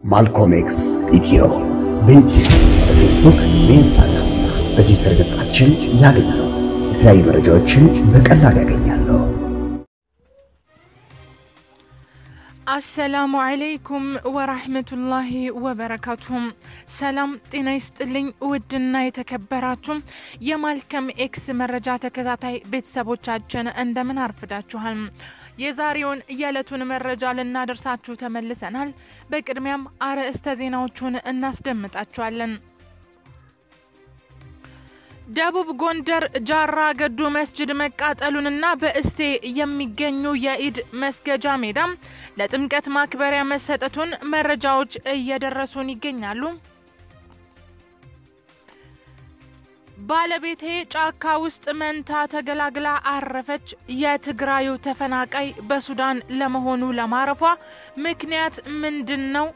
ማልኮም ኤክስ ኢትዮ በዩቲዩብ በፌስቡክ በኢንስታግራም በትዊተር ገጻችን ያገኛሉ። የተለያዩ መረጃዎችን በቀላሉ ያገኛሉ። አሰላሙ አለይኩም ወራህመቱላሂ ወበረካቱሁም። ሰላም ጤና ይስጥልኝ። ውድና የተከበራችሁ የማልከም ኤክስ መረጃ ተከታታይ ቤተሰቦቻችን እንደምን አርፍዳችኋል? የዛሬውን የዕለቱን መረጃ ልናደርሳችሁ ተመልሰናል። በቅድሚያም አርዕስተ ዜናዎቹን እናስደምጣችኋለን። ደቡብ ጎንደር ጃራ ገዱ መስጅድ መቃጠሉንና በእስቴ የሚገኙ የኢድ መስገጃ ሜዳ ለጥምቀት ማክበሪያ መሰጠቱን መረጃዎች እየደረሱን ይገኛሉ። ባለቤቴ ጫካ ውስጥ መንታ ተገላግላ አረፈች። የትግራዩ ተፈናቃይ በሱዳን ለመሆኑ ለማረፏ ምክንያት ምንድን ነው?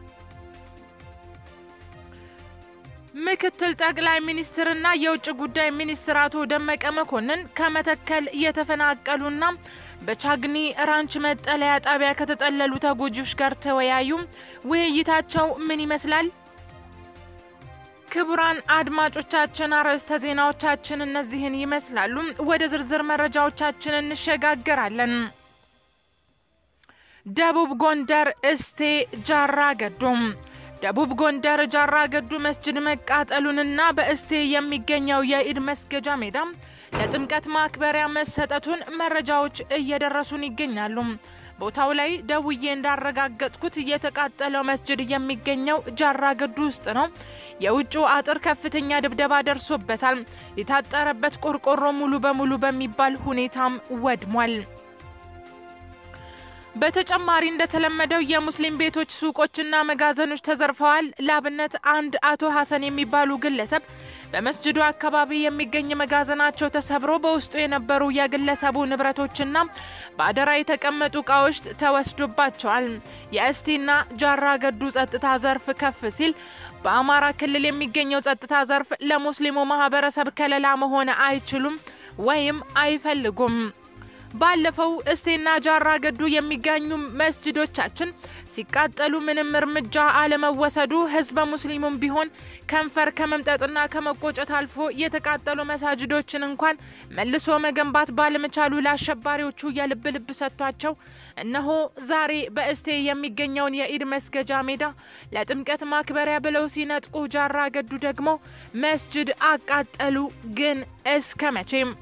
ምክትል ጠቅላይ ሚኒስትርና የውጭ ጉዳይ ሚኒስትር አቶ ደመቀ መኮንን ከመተከል የተፈናቀሉና በቻግኒ ራንች መጠለያ ጣቢያ ከተጠለሉ ተጎጂዎች ጋር ተወያዩ። ውይይታቸው ምን ይመስላል? ክቡራን አድማጮቻችን አርዕስተ ዜናዎቻችን እነዚህን ይመስላሉ። ወደ ዝርዝር መረጃዎቻችን እንሸጋገራለን። ደቡብ ጎንደር እስቴ ጃራ ገዶም ደቡብ ጎንደር ጃራ ገዱ መስጅድ መቃጠሉንና በእስቴ የሚገኘው የኢድ መስገጃ ሜዳ ለጥምቀት ማክበሪያ መሰጠቱን መረጃዎች እየደረሱን ይገኛሉ። ቦታው ላይ ደውዬ እንዳረጋገጥኩት የተቃጠለው መስጅድ የሚገኘው ጃራ ገዱ ውስጥ ነው። የውጭው አጥር ከፍተኛ ድብደባ ደርሶበታል። የታጠረበት ቆርቆሮ ሙሉ በሙሉ በሚባል ሁኔታም ወድሟል። በተጨማሪ እንደተለመደው የሙስሊም ቤቶች፣ ሱቆችና መጋዘኖች ተዘርፈዋል። ላብነት አንድ አቶ ሀሰን የሚባሉ ግለሰብ በመስጅዱ አካባቢ የሚገኝ መጋዘናቸው ተሰብሮ በውስጡ የነበሩ የግለሰቡ ንብረቶችና በአደራ የተቀመጡ እቃዎች ተወስዶባቸዋል። የእስቴና ጃራ ገዱ ጸጥታ ዘርፍ ከፍ ሲል በአማራ ክልል የሚገኘው ጸጥታ ዘርፍ ለሙስሊሙ ማህበረሰብ ከለላ መሆን አይችሉም ወይም አይፈልጉም። ባለፈው እስቴና ጃራ ገዱ የሚገኙ መስጅዶቻችን ሲቃጠሉ ምንም እርምጃ አለመወሰዱ ህዝበ ሙስሊሙም ቢሆን ከንፈር ከመምጠጥና ከመቆጨት አልፎ የተቃጠሉ መሳጅዶችን እንኳን መልሶ መገንባት ባለመቻሉ ለአሸባሪዎቹ የልብ ልብ ሰጥቷቸው እነሆ ዛሬ በእስቴ የሚገኘውን የኢድ መስገጃ ሜዳ ለጥምቀት ማክበሪያ ብለው ሲነጥቁ፣ ጃራ ገዱ ደግሞ መስጅድ አቃጠሉ። ግን እስከ መቼም?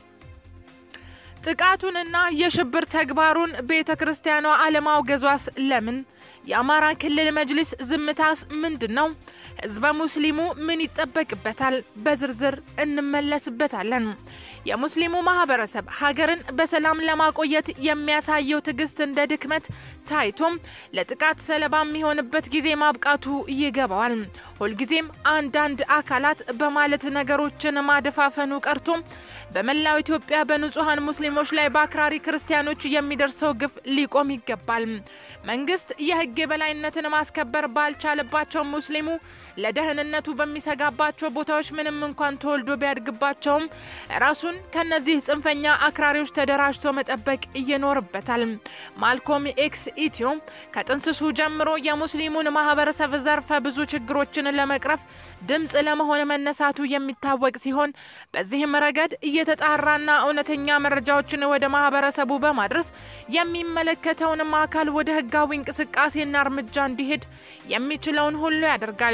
ጥቃቱንና የሽብር ተግባሩን ቤተ ክርስቲያኗ አለማውገዟስ ለምን? የአማራ ክልል መጅሊስ ዝምታስ ምንድን ነው? ህዝበ ሙስሊሙ ምን ይጠበቅበታል? በዝርዝር እንመለስበታለን። የሙስሊሙ ማህበረሰብ ሀገርን በሰላም ለማቆየት የሚያሳየው ትዕግስት እንደ ድክመት ታይቶም ለጥቃት ሰለባ የሚሆንበት ጊዜ ማብቃቱ ይገባዋል። ሁልጊዜም አንዳንድ አካላት በማለት ነገሮችን ማደፋፈኑ ቀርቶ በመላው ኢትዮጵያ በንጹሐን ሙስሊሞች ላይ በአክራሪ ክርስቲያኖች የሚደርሰው ግፍ ሊቆም ይገባል። መንግስት የህግ የበላይነትን ማስከበር ባልቻለባቸው ሙስሊሙ ለደህንነቱ በሚሰጋባቸው ቦታዎች ምንም እንኳን ተወልዶ ቢያድግባቸውም ራሱን ከነዚህ ጽንፈኛ አክራሪዎች ተደራጅቶ መጠበቅ ይኖርበታል። ማልኮም ኤክስ ኢትዮ ከጥንስሱ ጀምሮ የሙስሊሙን ማህበረሰብ ዘርፈ ብዙ ችግሮችን ለመቅረፍ ድምፅ ለመሆን መነሳቱ የሚታወቅ ሲሆን በዚህም ረገድ እየተጣራና እውነተኛ መረጃዎችን ወደ ማህበረሰቡ በማድረስ የሚመለከተውንም አካል ወደ ህጋዊ እንቅስቃሴና እርምጃ እንዲሄድ የሚችለውን ሁሉ ያደርጋል።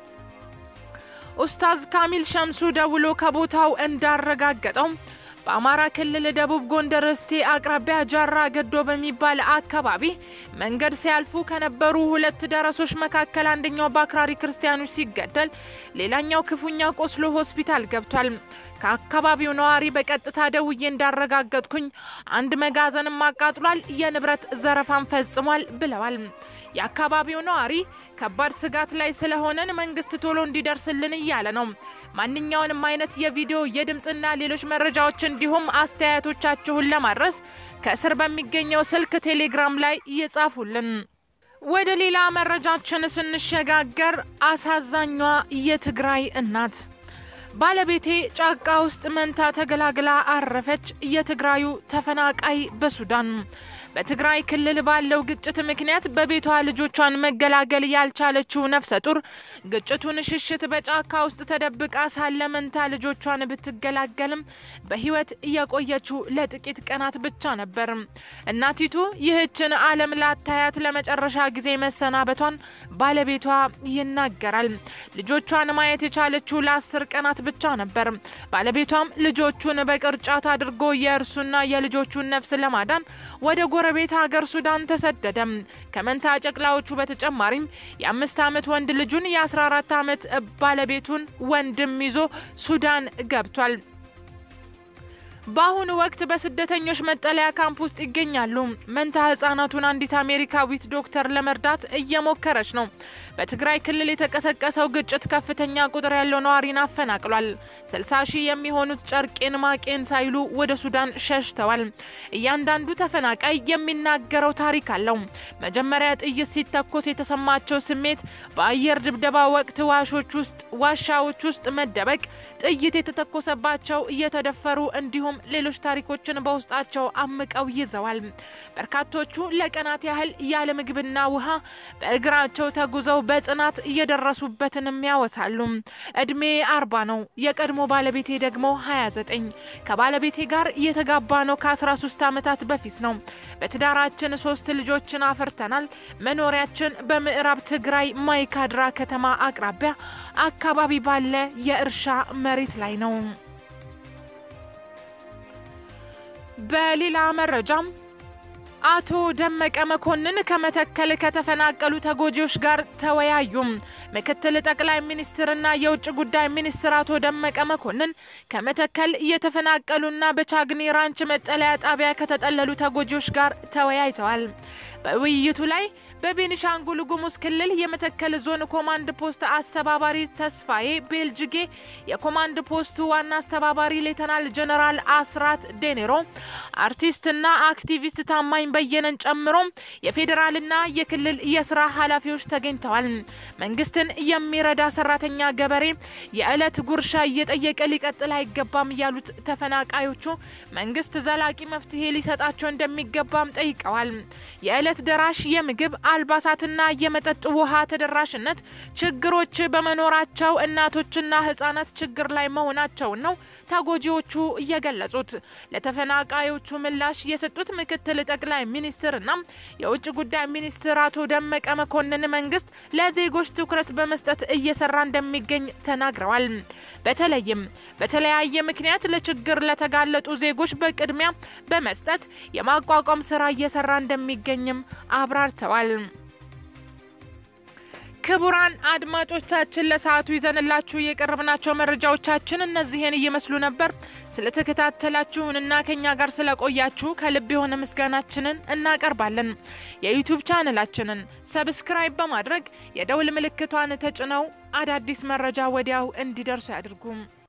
ኡስታዝ ካሚል ሸምሱ ደውሎ ከቦታው እንዳረጋገጠው በአማራ ክልል ደቡብ ጎንደር እስቴ አቅራቢያ ጃራ ገዶ በሚባል አካባቢ መንገድ ሲያልፉ ከነበሩ ሁለት ደረሶች መካከል አንደኛው በአክራሪ ክርስቲያኖች ሲገደል፣ ሌላኛው ክፉኛ ቆስሎ ሆስፒታል ገብቷል። ከአካባቢው ነዋሪ በቀጥታ ደውዬ እንዳረጋገጥኩኝ አንድ መጋዘንም አቃጥሏል፣ የንብረት ዘረፋን ፈጽሟል ብለዋል። የአካባቢው ነዋሪ ከባድ ስጋት ላይ ስለሆነን መንግስት ቶሎ እንዲደርስልን እያለ ነው። ማንኛውንም አይነት የቪዲዮ የድምፅና ሌሎች መረጃዎች እንዲሁም አስተያየቶቻችሁን ለማድረስ ከስር በሚገኘው ስልክ ቴሌግራም ላይ ይጻፉልን። ወደ ሌላ መረጃችን ስንሸጋገር አሳዛኟ የትግራይ እናት ባለቤቴ ጫካ ውስጥ መንታ ተገላግላ አረፈች። የትግራዩ ተፈናቃይ በሱዳን በትግራይ ክልል ባለው ግጭት ምክንያት በቤቷ ልጆቿን መገላገል ያልቻለችው ነፍሰ ጡር ግጭቱን ሽሽት በጫካ ውስጥ ተደብቃ ሳለ መንታ ልጆቿን ብትገላገልም በሕይወት የቆየችው ለጥቂት ቀናት ብቻ ነበር። እናቲቱ ይህችን ዓለም ላታያት ለመጨረሻ ጊዜ መሰናበቷን ባለቤቷ ይናገራል። ልጆቿን ማየት የቻለችው ለአስር ቀናት ብቻ ነበር። ባለቤቷም ልጆቹን በቅርጫት አድርጎ የእርሱና የልጆቹን ነፍስ ለማዳን ወደ ጎረቤት ሀገር ሱዳን ተሰደደ። ከመንታ ጨቅላዎቹ በተጨማሪም የአምስት ዓመት ወንድ ልጁን የ14 ዓመት ባለቤቱን ወንድም ይዞ ሱዳን ገብቷል። በአሁኑ ወቅት በስደተኞች መጠለያ ካምፕ ውስጥ ይገኛሉ። መንታ ህጻናቱን አንዲት አሜሪካዊት ዶክተር ለመርዳት እየሞከረች ነው። በትግራይ ክልል የተቀሰቀሰው ግጭት ከፍተኛ ቁጥር ያለው ነዋሪን አፈናቅሏል። 60 ሺህ የሚሆኑት ጨርቄን ማቄን ሳይሉ ወደ ሱዳን ሸሽተዋል። እያንዳንዱ ተፈናቃይ የሚናገረው ታሪክ አለው። መጀመሪያ ጥይት ሲተኮስ የተሰማቸው ስሜት፣ በአየር ድብደባ ወቅት ዋሾች ውስጥ ዋሻዎች ውስጥ መደበቅ፣ ጥይት የተተኮሰባቸው እየተደፈሩ እንዲሁም ሌሎች ታሪኮችን በውስጣቸው አምቀው ይዘዋል። በርካቶቹ ለቀናት ያህል ያለ ምግብና ውሃ በእግራቸው ተጉዘው በጽናት እየደረሱበትንም ያወሳሉ። እድሜ አርባ ነው። የቀድሞ ባለቤቴ ደግሞ 29 ከባለቤቴ ጋር የተጋባ ነው ከ13 ዓመታት በፊት ነው። በትዳራችን ሶስት ልጆችን አፍርተናል። መኖሪያችን በምዕራብ ትግራይ ማይካድራ ከተማ አቅራቢያ አካባቢ ባለ የእርሻ መሬት ላይ ነው። በሌላ መረጃም አቶ ደመቀ መኮንን ከመተከል ከተፈናቀሉ ተጎጂዎች ጋር ተወያዩ። ምክትል ጠቅላይ ሚኒስትርና የውጭ ጉዳይ ሚኒስትር አቶ ደመቀ መኮንን ከመተከል የተፈናቀሉና በቻግኒ ራንች መጠለያ ጣቢያ ከተጠለሉ ተጎጂዎች ጋር ተወያይተዋል። በውይይቱ ላይ በቤኒሻንጉል ጉሙዝ ክልል የመተከል ዞን ኮማንድ ፖስት አስተባባሪ ተስፋዬ ቤልጅጌ፣ የኮማንድ ፖስቱ ዋና አስተባባሪ ሌተናል ጀነራል አስራት ዴኔሮ፣ አርቲስትና አክቲቪስት ታማኝ በየነን ጨምሮ የፌዴራልና የክልል የስራ ኃላፊዎች ተገኝተዋል። መንግስትን የሚረዳ ሰራተኛ ገበሬ የዕለት ጉርሻ እየጠየቀ ሊቀጥል አይገባም ያሉት ተፈናቃዮቹ መንግስት ዘላቂ መፍትሄ ሊሰጣቸው እንደሚገባም ጠይቀዋል። የዕለት ደራሽ የምግብ አልባሳትና የመጠጥ ውሃ ተደራሽነት ችግሮች በመኖራቸው እናቶችና ህጻናት ችግር ላይ መሆናቸውን ነው ተጎጂዎቹ እየገለጹት። ለተፈናቃዮቹ ምላሽ የሰጡት ምክትል ጠቅላይ ሚኒስትርና የውጭ ጉዳይ ሚኒስትር አቶ ደመቀ መኮንን መንግስት ለዜጎች ትኩረት በመስጠት እየሰራ እንደሚገኝ ተናግረዋል። በተለይም በተለያየ ምክንያት ለችግር ለተጋለጡ ዜጎች በቅድሚያ በመስጠት የማቋቋም ስራ እየሰራ እንደሚገኝም አብራርተዋል። ክቡራን አድማጮቻችን ለሰዓቱ ይዘንላችሁ የቀረብናቸው መረጃዎቻችን እነዚህን እየመስሉ ነበር። ስለተከታተላችሁንና ከኛ ጋር ስለቆያችሁ ከልብ የሆነ ምስጋናችንን እናቀርባለን። የዩቲዩብ ቻነላችንን ሰብስክራይብ በማድረግ የደውል ምልክቷን ተጭነው አዳዲስ መረጃ ወዲያው እንዲደርሱ ያድርጉም።